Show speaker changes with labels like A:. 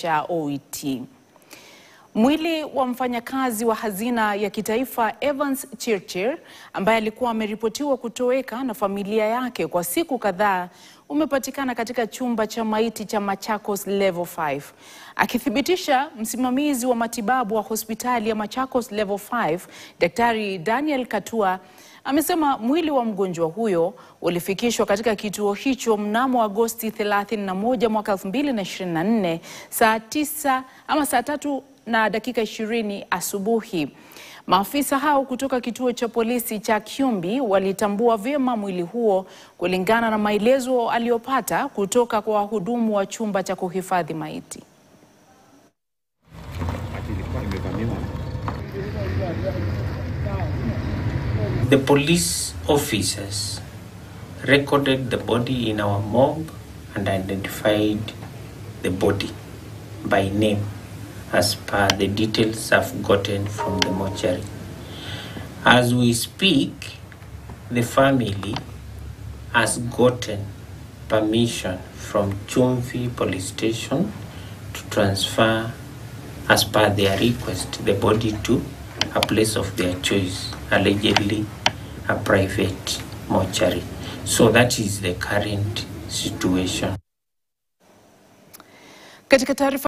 A: cha OET. Mwili wa mfanyakazi wa hazina ya kitaifa Evans Chirchir ambaye alikuwa ameripotiwa kutoweka na familia yake kwa siku kadhaa umepatikana katika chumba cha maiti cha Machakos Level 5. Akithibitisha, msimamizi wa matibabu wa hospitali ya Machakos Level 5, Daktari Daniel Katua amesema mwili wa mgonjwa huyo ulifikishwa katika kituo hicho mnamo Agosti 31 mwaka 2024 saa 9 ama saa tatu na dakika 20 asubuhi. Maafisa hao kutoka kituo cha polisi cha Kyumbi walitambua vyema mwili huo kulingana na maelezo aliyopata kutoka kwa wahudumu wa chumba cha kuhifadhi maiti.
B: The police officers recorded the body in our mob and identified the body by name as per the details I've gotten from the mortuary. As we speak, the family has gotten permission from Chumvi police station to transfer, as per their request, the body to a place of their choice, allegedly a private mortuary. So that is the current situation.
A: Katika taarifa